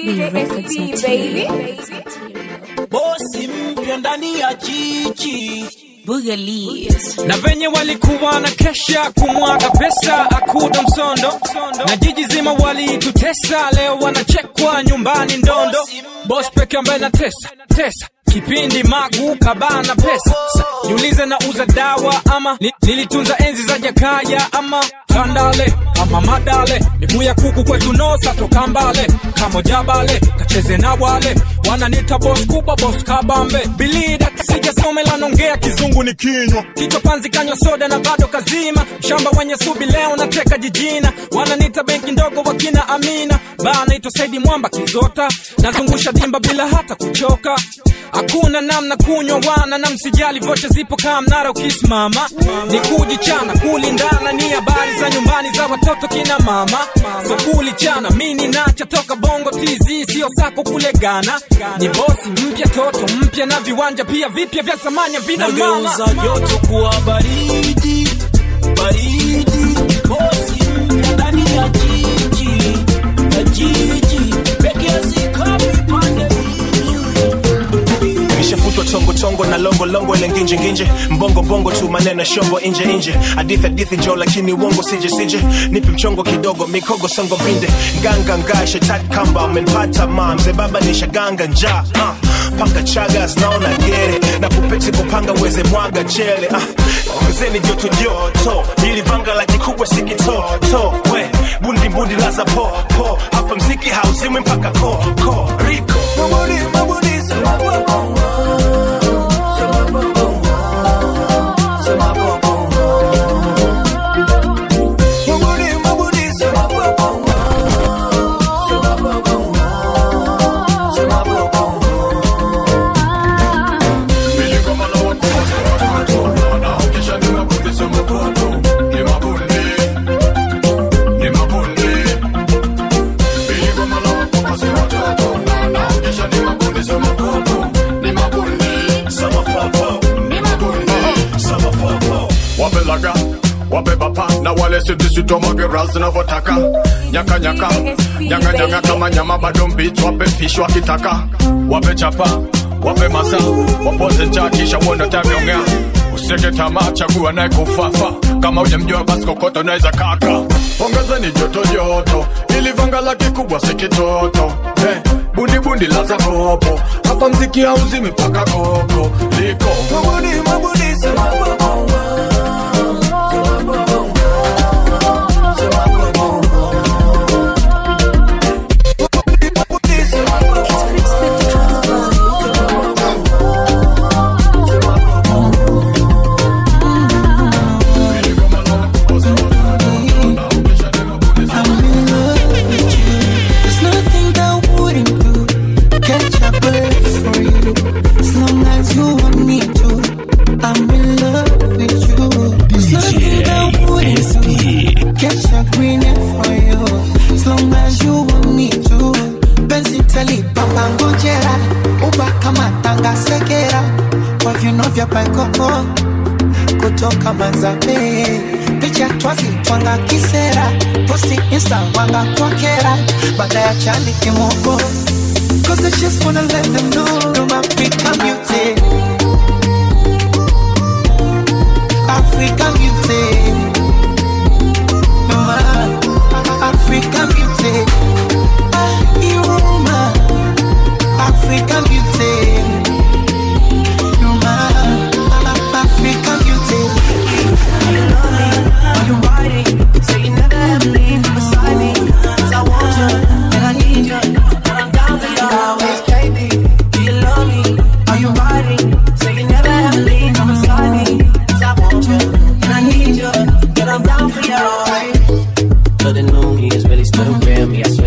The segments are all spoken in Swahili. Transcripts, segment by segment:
bosi mpya ndani ya jiji Boogalies. na venye walikuwa na kesha kumwaga pesa akuda msondo na jiji zima walitutesa leo wanachekwa nyumbani ndondo bos peke ambaye na tesa tesa kipindi magu kabana pesa Sa, jiulize na uza dawa ama ni, nilitunza enzi za jakaya ama tandale ama madale miguu ya kuku kwetu nosa toka mbale kamojabale kacheze na wale wananita bos kubwa bos kabambe bilida sijasomela nongea kizungu ni kinywa kichwa panzi kanywa soda na bado kazima shamba wenye subi leo nateka jijina wananita benki ndogo wakina amina baa naitwa saidi mwamba kizota nazungusha dimba bila hata kuchoka hakuna namna kunywa wana na msijali vocha zipo kaa mnara ukisimama ni kujichana kulindana ni habari za nyumbani za watoto kina mama so kulichana mini nacha toka bongo tz sio sako kule gana ni bosi mpya toto mpya na viwanja pia vipya vya samanya vina mama nageuza joto kuwa baridi baridi bosi mpya ndani ya jiji ya jiji peke yazikami pande nishafutwa tongo tongo na longo longo ile nginje nginje mbongo bongo tu maneno shombo inje inje hadithi hadithi jo lakini uongo sije sije nipe mchongo kidogo mikogo songo mbinde nganga ngaa shetani kamba amenipata ma mzee baba nishaganga njaa uh. paka chaga zinaona gere na kupeti kupanga uweze mwaga chele uh. ongezeni joto joto ili vanga la kikubwa sikitoto we bundi bundi laza po po hapa mziki hauzimwi mpaka ko ko riko mabudi mabudi wapelaga wabebapa na wale sidisitomwage ras zinavyotaka nyaka nyaka nyanga nyanga kama nyama bado mbichi wape fish wakitaka wape chapa wape masa wapoze cha kisha uone tavyongea useke tamaa chagua naye kufafa kama ujamjua basi kokoto naweza kaka ongezeni joto joto ili vanga la kikubwa si kitoto hey, bundi bundi laza kopo hapa mziki hauzimi paka koko liko mabudi mabudi There's nothing that wouldn't do. Catch a bird for you. As long as you want me to. I'm in love with you. There's nothing that wouldn't do. Catch a green for you. As long as you want me to. Penzi teli papa ngojera. Uba kama tanga sekera. Kwa viuno vya paikoko. Kutoka manzabe. Picha twazi twanga kisera. Posti insta wanga kwa kera. Baada ya chali kimoko. Cause I just wanna let them know I'm African beauty. African beauty. Mama, African beauty. Ah, you're my African beauty. You're my African beauty. Are you riding? Say you never ever leave from beside me. 'Cause I want you, and I need you, and I'm down for you always, KB. Do you love me? Are you riding? Say you never ever leave from beside me. 'Cause I want you, and I need you, and I'm down for you always. But the new me is really still real me. I swear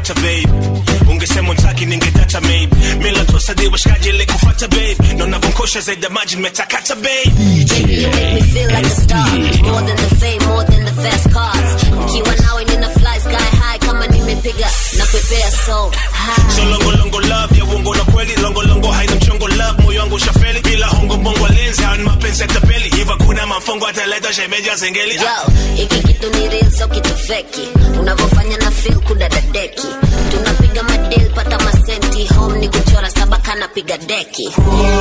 ningekupata babe ungesema untaki ningedata babe mila tosadi washikaji ile kufata babe na unavonkosha zaidi ya maji nimetakata babe Baby, you make me feel like a star. More than the fame, more than the fast cars. Nikiwa nawe nina fly sky high kama nimepiga na prepare so high. so longo longo love ya uongo na kweli longo longo haina mchongo love moyo wangu ushafeli bila hongo bongo lenzi hawa ni mapenzi ya tapeli hiva kuna mafongo ataleta shemeja zengeli Yo, hiki kitu ni real so kitu feki. Unavyofanya na feel kudadadeki. Tunapiga madil pata masenti home ni kuchora saba kana piga deki.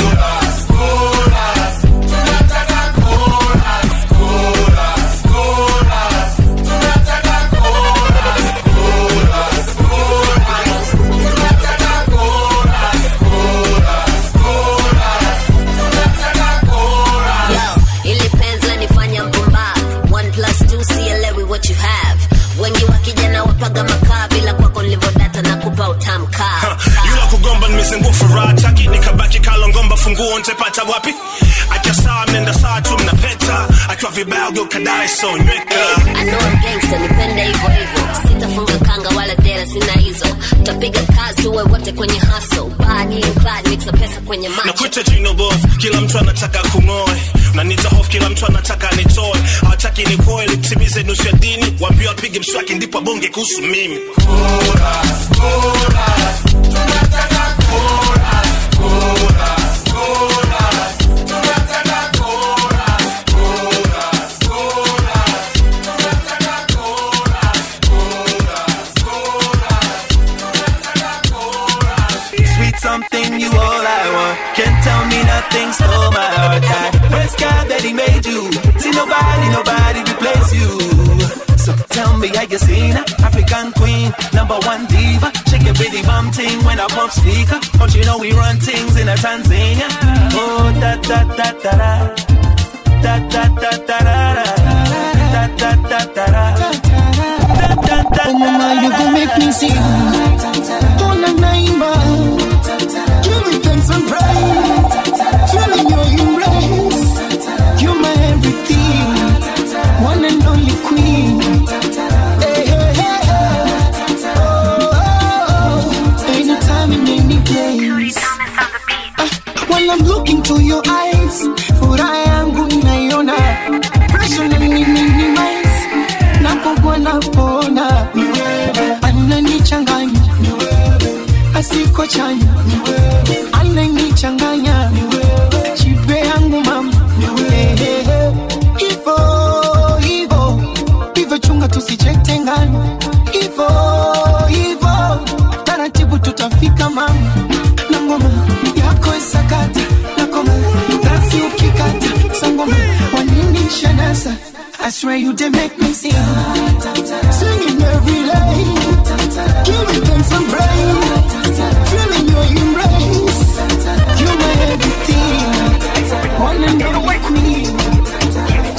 Yo, ili penzi lanifanya mpumbavu. One plus two, sielewi what you have. Wengi wa kijana wapaga makaa bila kwako nilivyodata na kupa utamkaa. yula kugomba nimezingua furaha taki nikabaki kalongomba funguo ntepata wapi akiwa sawa mnenda sawa tu mnapeta akiwa vibaya ugeukadae so nyweka I know I'm gangster, nipende hivyo hivyo. Sitafunga kanga wala dera, sina hizo. Tutapiga kazi tuwe wote kwenye hustle. Body and body, mixa pesa kwenye macho. nakuita jino boss kila mtu anataka kung'oe nanita hofu kila mtu anataka nitoe hawataki nikoe litimize nusu ya dini waambia wapige mswaki ndipo bonge kuhusu mimi Sweet something, you all I want. Can't tell me nothing, stole my heart. I praise God that He made you. See nobody, nobody replace you. So tell me, how you seen her? African queen, number one diva. Shake your bitty bum ting when I pump speaker. Don't you know we run things in a Tanzania? Oh, da da da da da. Da da da da da da. Da da da da da. Da da da Oh mama, you gon' make me sing. Ona naimba, give me thanks and praise. Feeling your embrace, you're my everything, one and only queen. Hey, hey, hey, hey. Oh, oh, oh. anytime and any place. Ah, While I'm looking to your eyes, furaha yangu naiona, pressure na minimize napogwa napona ananichanganya asiko chanya ananichanganya chipe yangu mama hivo hivo hivyo chunga tusijetengana hivo hivo taratibu tutafika mama na ngoma yako isakata na koma dansi ukikata sangoma wanini shanasa I swear you did make me sing Singing every day Give me thanks and praise Feeling your embrace You're my everything One and only queen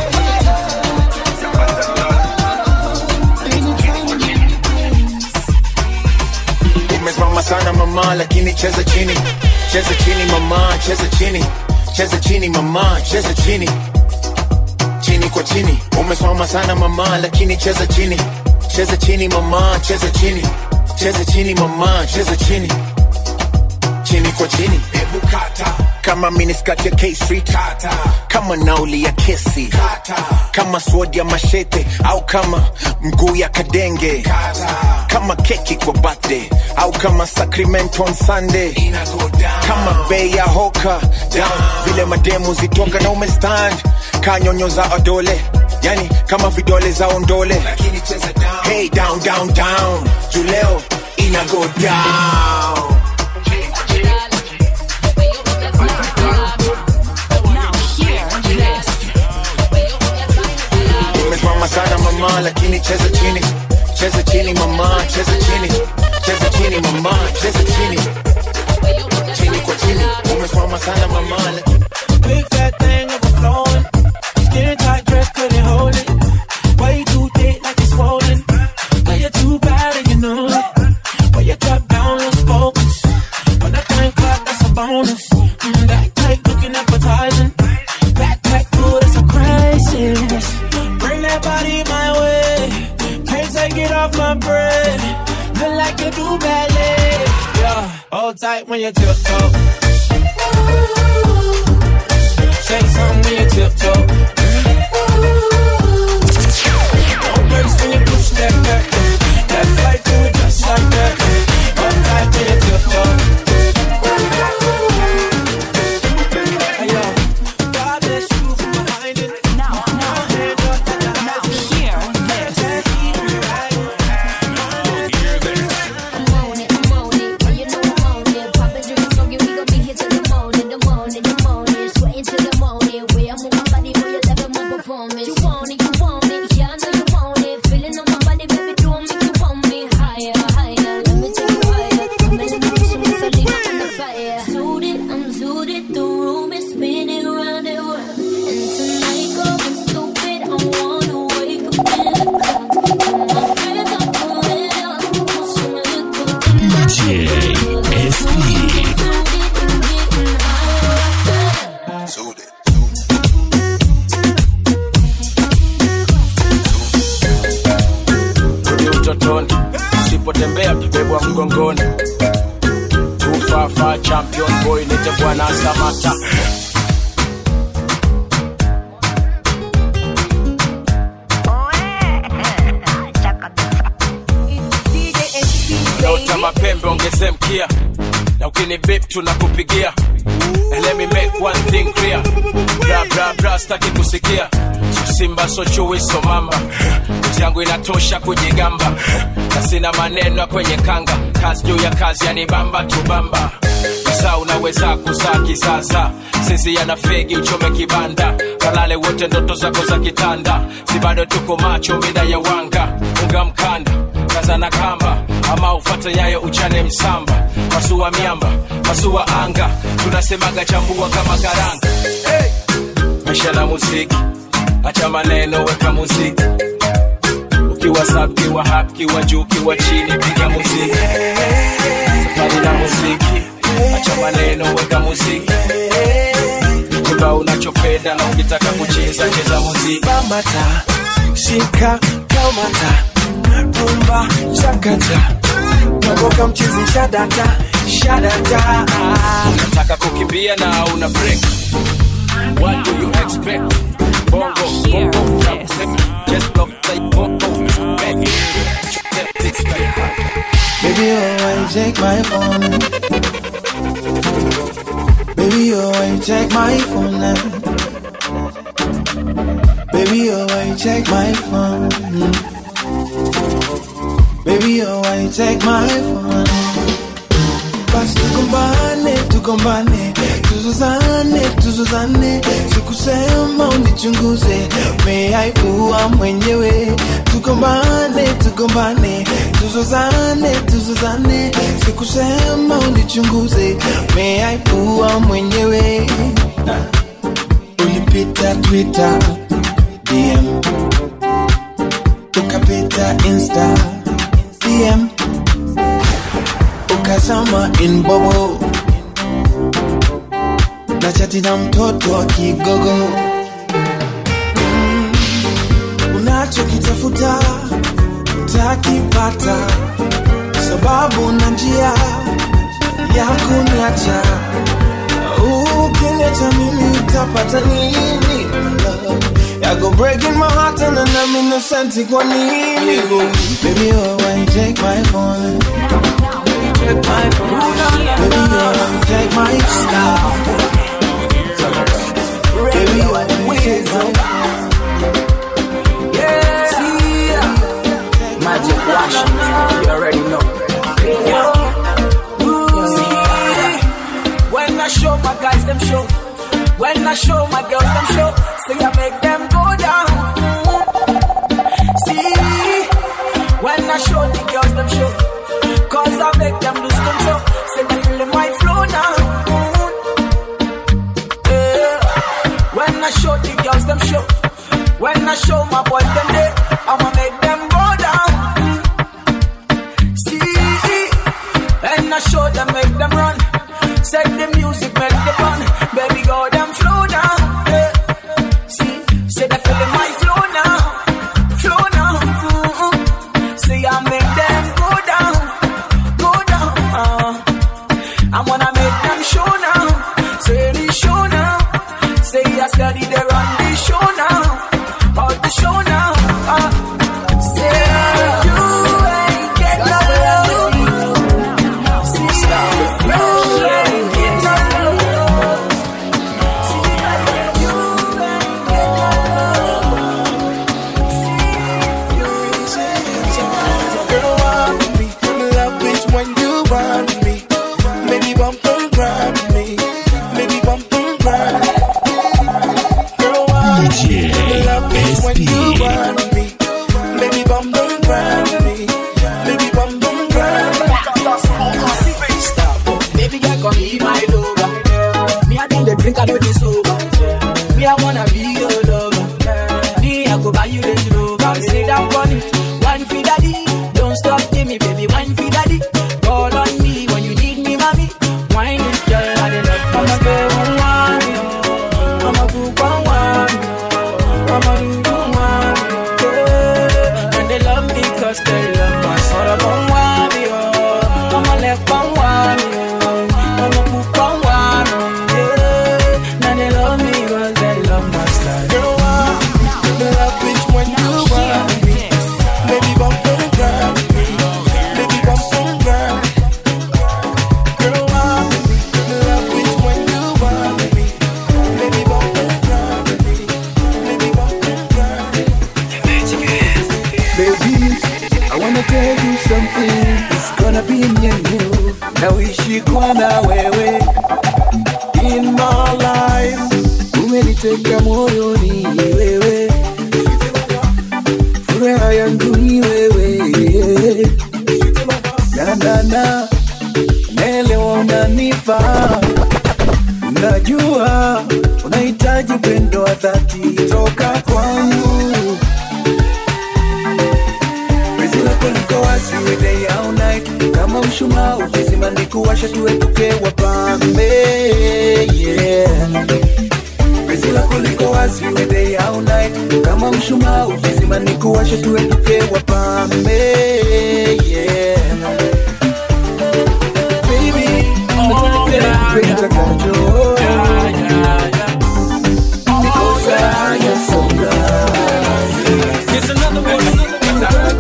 umesimama sana mama lakini cheza chini cheza chini mama cheza chini cheza chini mama cheza chini chini kwa chini umesimama sana mama lakini cheza chini cheza chini mama cheza chini cheza chini mama cheza chini chini kwa chini hebu kata kama miniskati ya K Street kata kama nauli ya kesi kata kama sword ya mashete au kama mguu ya kadenge kata kama keki kwa birthday au kama sacrament on Sunday kama bei ya hoka down vile mademu zitoka na umestand kanyonyo za odole yani kama vidole za ondole hey down down down juleo ina go down umesimama sana mama lakini cheza chini cheza chini mama cheza chini cheza chini mama cheza chini chini kwa chini umesimama sana mama lakini Big fat thing overflowing. Skin tight dress couldn't hold it. Way too thick like it's swollen. Way you too bad and you know it. Way you drop down, lose focus. When that thing clap, that's a bonus. Mm, that tight looking appetizing. Backpack full, that's a crisis. Bring that body my way. Can't take it off my bread. The tight when you tiptoe. Say something when you tiptoe. Don't brace when you push that back. That flight do it just like that. Hold tight when you tiptoe. Hey, yo, God bless you from behind it. Now, now, now, hear this. DJ SP. Rudi utotoni, usipotembea ukibebwa mgongoni. Tufafa champion boy, nite bwana Samata. Naota mapembe ongeze mkia na ukini bip tunakupigia And let me make one thing clear bra bra bra staki kusikia so simba so chui so mamba Kazi yangu inatosha kujigamba na sina maneno ya kwenye kanga kazi juu ya kazi yanibamba tubamba saa unaweza kuzaa kisasa sisi yana fegi uchome kibanda kalale wote ndoto zako za kitanda si bado tuko macho mida ya wanga unga mkanda kaza na kamba ama ufate nyayo uchane msamba masua miamba masua anga tunasemaga chambua kama karanga hey! maisha na muziki acha maneno weka muziki ukiwa sub kiwa hap kiwa juu kiwa chini piga muziki safari na muziki acha maneno weka muziki kiba unachopenda na ukitaka kucheza cheza muziki bambata shika kamata rumba chakata toboka mchizi shadata shadata unataka kukimbia na una break what do you expect bongo bongo trap just block say bongo back Baby, oh, why you take my phone? Baby, oh, why you take my phone now? Baby, oh, why you take my phone? Baby, oh, why you take my phone? Basi tugombane, tugombane, tuzuzane, tuzuzane, sikusema unichunguze, umeaibua mwenyewe. Tugombane, tugombane, tuzuzane, tuzuzane, sikusema unichunguze, umeaibua mwenyewe. Ulipita Twitter, DM, ukapita Insta, DM ukazama in bobo na chati na mtoto wa kigogo mm. unachokitafuta utakipata sababu na njia ya kuniacha ukiniacha mimi utapata nini I go breaking my heart and then I'm innocent kwa nini Baby oh why you take my phone Take my phone Baby oh why you take my star Baby oh why you take my Magic Washington, you already know. When I show my guys them show, when I show my girls them show, say I make them go down. See, when I show the girls them show, cause I make them lose control. Say they feeling my flow now. Yeah. When I show the girls them show, when I show my boys them day, I'ma make them go down. See, wine with me. Maybe bump and grind with me. Maybe bump and grind. Girl, wine with me. Love me when you wine with me. Maybe bump and grind with me. Maybe bump and grind. Baby girl, come be my lover. Me, I think the drink, I know this over. Me, I wanna be your lover. Me, I go buy you Range Rover. Sit down on it, wine for daddy. Don't stop, give me, baby, wine for daddy. Call on me when you need me, mommy. Wine it, girl, I dey love. I'm a girl, one, I'm a cook one, I'm a do one, yeah. And they love me 'cause they love my sort of one, yeah. I'm a left one, yeah. I'm a cook one, yeah. And they love me 'cause they love my style. Girl, wine with me. The love is when you wine with me. Maybe bump and grind with me. Maybe bump and grind. Girl, wine with me. The love is when you wine with me. Maybe bump and grind with me. Maybe bump and grind. Baby, I wanna tell you something. It's gonna be me and you. Nawishi kwa na wewe in my life. Umeniteka moyoni wewe, furaha yangu ni wewe. Na na na, naelewa unanifaa, najua unahitaji upendo wa dhati toka kwangu. Penzi lako liko wazi we day au night, kama mshumaa ukizima ni kuwasha, tuepuke wapambe. Yeah. Penzi lako liko wazi we day au night, kama mshumaa ukizima ni kuwasha, tuepuke wapambe. Yeah. Baby, penzi utakacho. Because I am so blind. Here's another one.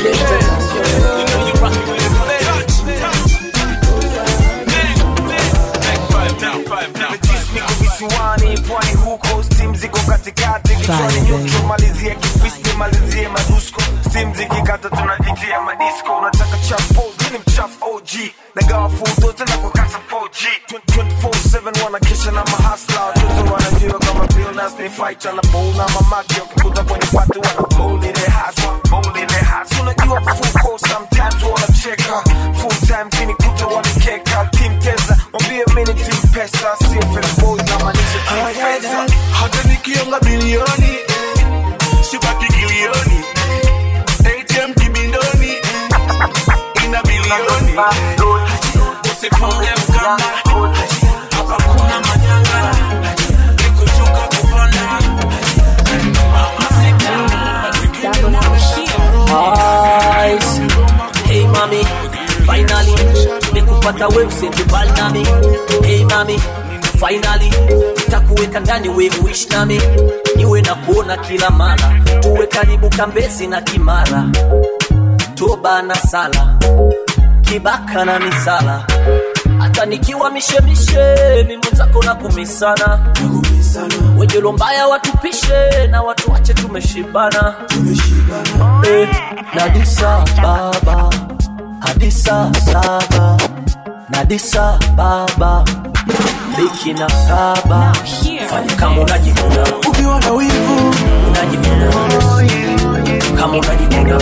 niko visiwani pwani huko stim ziko katikati kichwani nyuki malizie kifisi nimalizie madusko stim zikikata tunajitia madisco unataka chapo ni mchafu og nagawa fudo tena kwa kasa 4g 24/7 wanakesha na mahasla watoto wanajua kama bilnas ni fight na bowl na mamaki wakikuta kwenye pati wana bowl ile haswa bowl ile haswa unajua full course sometimes wanacheka full time kinikuta wanikeka team tesa mwambie mimi ni team pesa si fresh boys na maanisha team pesa hata nikionga bilioni sibaki kilioni atm kibindoni ina bilioni usifunge mkanda hapa kuna manyanga ikuchuka kupanda Eyes. Hey mami, finally nimekupata wewe usijibali nami. Hey mami, finally nitakuweka ndani wewe uishi nami, niwe na kuona kila mara, tuwe karibu Kambezi na Kimara, toba na sala, kibaka na misala hata nikiwa mishemishe mi mwenzako na kumisana wenye mbaya watupishe na watu wache tumeshibana eh, nadisa baba hadisa saba nadisa baba biki na kaba fanya kama unajikuna ukiwa na wivu unajikuna kama unajikuna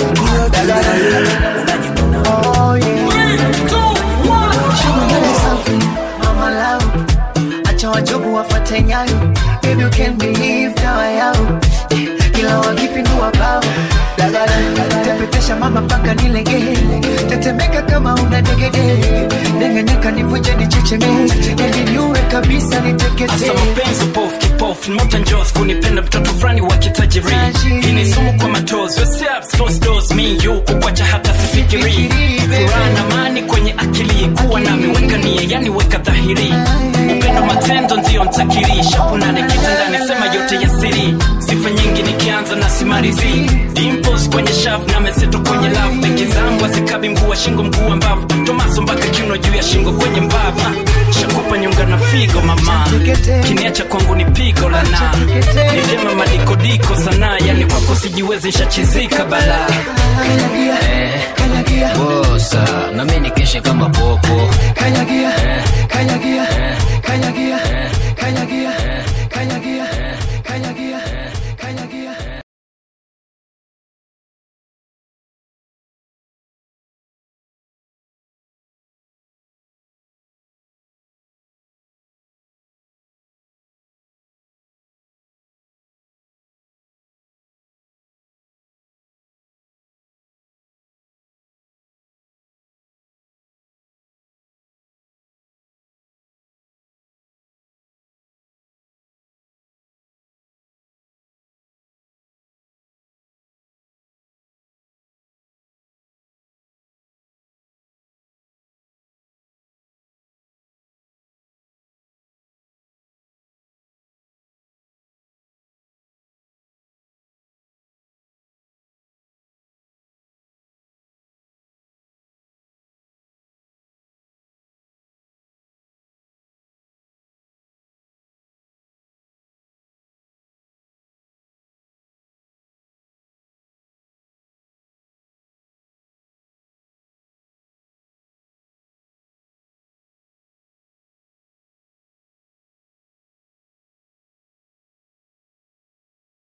Shimangani safi, mama lao acha wajobu wafate nyayo baby you can believe dawa yao kila wakipindua bao dagala tepetesha mama mpaka nilegee tetemeka kama una degedege nengenyeka nivuje nichecheme ili niue kabisa niteketee Asa mapenzi pofu kipofu moja njozi kunipenda mtoto fulani wa kitajiri hii ni sumu kwa matozi yourself close doors me you kukwacha hata sifikiri furaha na amani kwenye akili kuwa nami weka nia yani weka dhahiri upendo matendo ndio mtakiri shapu nane kitandani sema yote ya siri sifa nyingi nikianza na simarizi dimples kwenye shavu na meseto kwenye love beki zangu azikabi mguu wa shingo mguu wa mbavu tomaso mpaka kiuno juu ya shingo kwenye mbavu shakupa nyonga na figo mama kiniacha kwangu ni pigo la na ni vyema madikodiko sana yani kwako sijiwezi nshachizika balaa bosa na mimi nikesha kama popo kanyagia